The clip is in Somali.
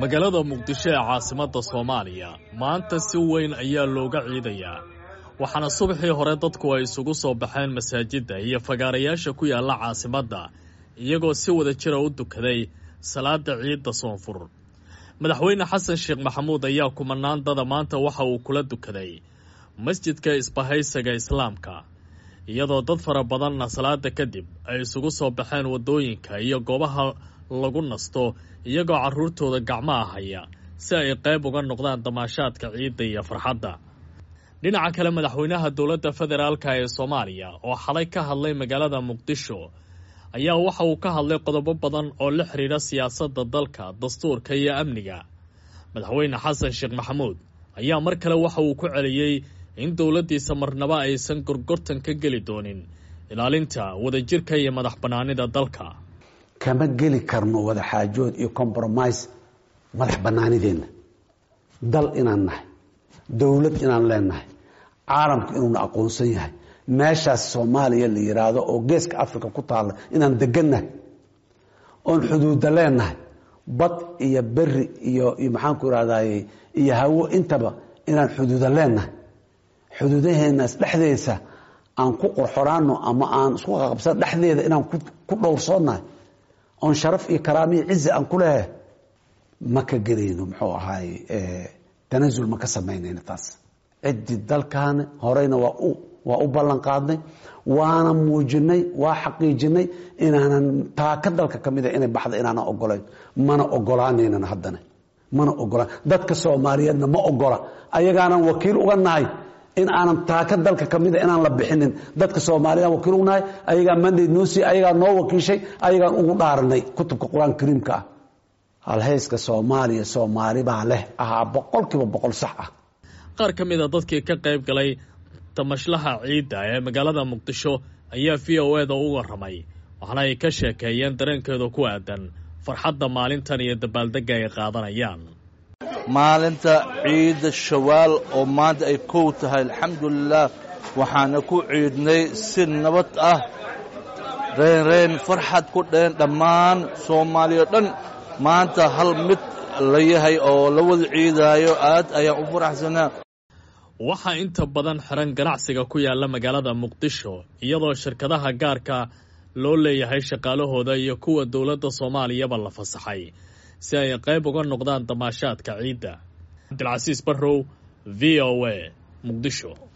magaalada muqdisho ee caasimadda soomaaliya maanta si weyn ayaa looga ciidayaa waxaana subaxii hore dadku ay isugu soo baxeen masaajidda iyo fagaarayaasha ku yaalla caasimadda iyagoo si wada jira u dukaday salaada ciidda soonfur madaxweyne xasan sheekh maxamuud ayaa kumanaan dada maanta waxa uu kula dukaday masjidka isbahaysiga islaamka iyadoo dad fara badanna salaada kadib ay isugu soo baxeen waddooyinka iyo goobaha lagu nasto iyagoo carruurtooda gacmaha haya si ay qayb uga noqdaan damaashaadka ciidda iyo farxadda dhinaca kale madaxweynaha dowladda federaalka ee soomaaliya oo xalay ka hadlay magaalada muqdisho ayaa waxa uu ka hadlay qodobo badan oo la xidhiidha siyaasadda dalka dastuurka iyo amniga madaxweyne xasan sheekh maxamuud ayaa mar kale waxa uu ku celiyey in dowladdiisa marnaba aysan gorgortan ka geli doonin ilaalinta wadajirka iyo madax bannaanida dalka kama geli karno wadaxaajood iyo compromise madax bannaanideenna dal inaan nahay dowlad inaan leenahay caalamku inuuna aqoonsan yahay meeshaas soomaaliya la yidhaahdo oo geeska africa ku taalla inaan degannahay oon xuduudda leenahay bad iyo beri iyo iyo maxaanku irahdaye iyo hawo intaba inaan xuduuda leenahay xuduudaheenaas dhexdeesa aan ku qorxoraano ama aan isku qaqabsan dhexdeeda inaan ku dhowrsoonnahay oon sharaf iyo karaamiyo cizi aan ku lehe ma ka gelayno muxuu ahaay tanasul ma ka samaynayno taas ciddii dalkaani horeyna waa u waa u ballan qaadnay waana muujinay waa xaqiijinay inaanan taaka dalka ka mida inay baxda inaanan ogolayn mana ogolaanaynan haddana mana ogolaan dadka soomaaliyeedna ma ogola ayagaanan wakiil uga nahay in aanan taaka dalka ka mida inaan la bixinin dadka soomaaliyaan wakiil uga nahay ayagaa mandate noo sii ayagaa noo wakiishay ayagaan ugu dhaaranay kutubka qur-aan kariimka ah halhayska soomaaliya soomaali baa leh ahaa boqol kiiba boqol sax ah qaar ka mida dadkii ka qayb galay tamashlaha ciidda ee magaalada muqdisho ayaa v o eda u warramay waxaana ay ka sheekeeyeen dareenkeeda ku aadan farxadda maalintan iyo dabaaldegga ay qaadanayaan maalinta ciidda shawaal oo maanta ay kow tahay alxamdulilah waxaana ku ciidnay si nabad ah reynreyn farxad ku dheen dhammaan soomaaliya dhan maanta hal mid la yahay oo la wada ciidaayo aad ayaan u faraxsanaa waxaa inta badan xiran ganacsiga ku yaalla magaalada muqdisho iyadoo shirkadaha gaarka loo leeyahay shaqaalahooda iyo kuwa dowladda soomaaliyaba la fasaxay si ay qayb uga noqdaan damaashaadka ciidda cabdilcasiis barrow v o a muqdisho